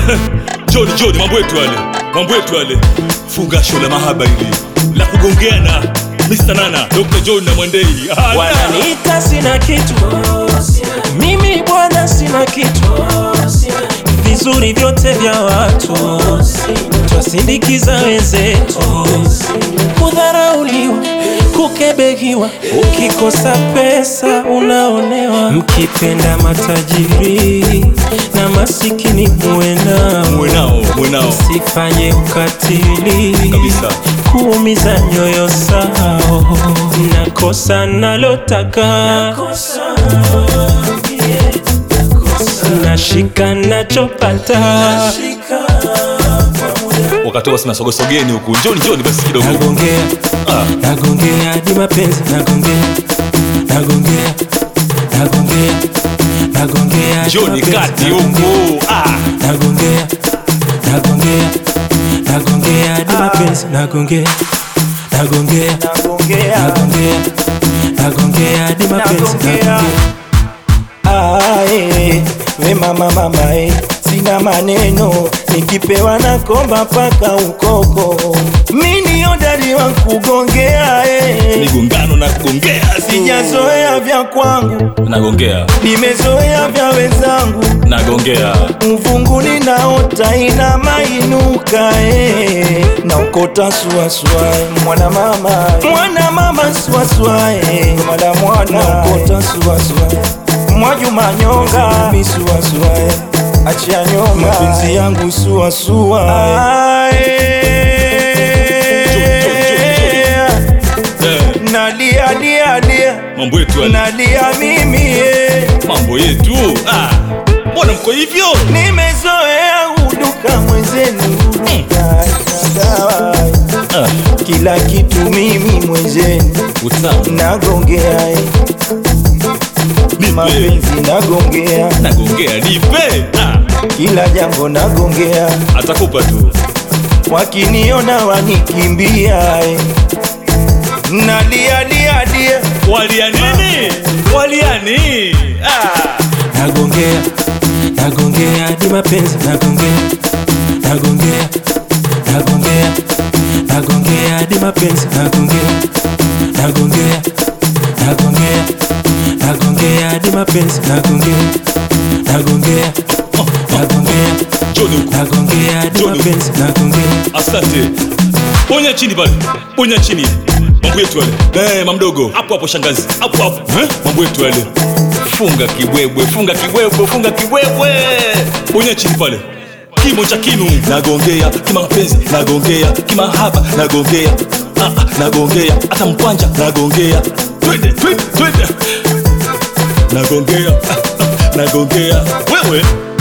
Joni Joni, mambo yetu yale, mambo yetu yale. Funga show la mahaba hili la kugongeana, Mr. Nana, Dr. John na Mwandei. Ah, Wananiita sina kitu, mimi bwana sina kitu, vizuri vyote vya watu twasindikiza wenzetu, kudharauliwa, kukebehiwa, ukikosa pesa unaonewa. Mkipenda matajiri na masikini muwe nao, mwenao mwenao sifanye ukatili kabisa. kuumiza nyoyo zao, nakosa nalotaka, nashika nachopata, Wakati wasi nasogosogeni huku, njoni njoni basi kidogo. nagongea Ah, nagongea hadi mapenzi, nagongea nagongea nagongea nagongea hadi njoni mapenzi, kati nagongea. huku. Ah, nagongea nagongea nagongea hadi mapenzi nagongea nagongea nagongea nagongea hadi mapenzi nagongea Ae, we mama mama e, sina maneno nikipewa na komba paka ukoko mini odari wa kugongea e, migongano na kugongea tu. sijazoea vya kwangu Nagongea, nimezoea vya wenzangu nagongea. mvunguni naota ina mainuka e, naokota suasua mwana mama mwana mama suasua e, mwana mwana naokota suasua mwajuma nyonga misuasua e, achia nyonga mapenzi yangu suasua Eh, nalia lia lia mambo yetu yale, nalia mimi e. mambo yetu. Ah, mbona mko hivyo? nimezoea uduka mwenzenu uduka dawa Ah, kila kitu mimi mwenzenu utamu. nagongea eh, Nipe, mapenzi nagongea nagongea, nipe. Ah, kila jambo nagongea atakupa tu. wakiniona wanikimbia eh. nalia lia lia Walia nini? Walia nini? Ah, nagongea nagongea hadi mapenzi nagongea nagongea nagongea nagongea hadi mapenzi nagongea nagongea nagongea nagongea hadi mapenzi nagongea nagongea nagongea John huku. nagongea hadi John. mapenzi nagongea Asante. Ponya chini pale, ponya chini. Mambo yetu yale. Eh, mamdogo, hapo hapo shangazi, hapo hapo. Eh, mambo yetu yale. Funga kibwebwe, funga kibwebwe, funga kibwebwe. Ponya chini pale. Kimo cha kinu nagongea, kimapenzi nagongea, kimahaba nagongea, ah, ah, nagongea, hata mkwanja nagongea. Twende, twende, twende. Nagongea, ah, ah, nagongea. Wewe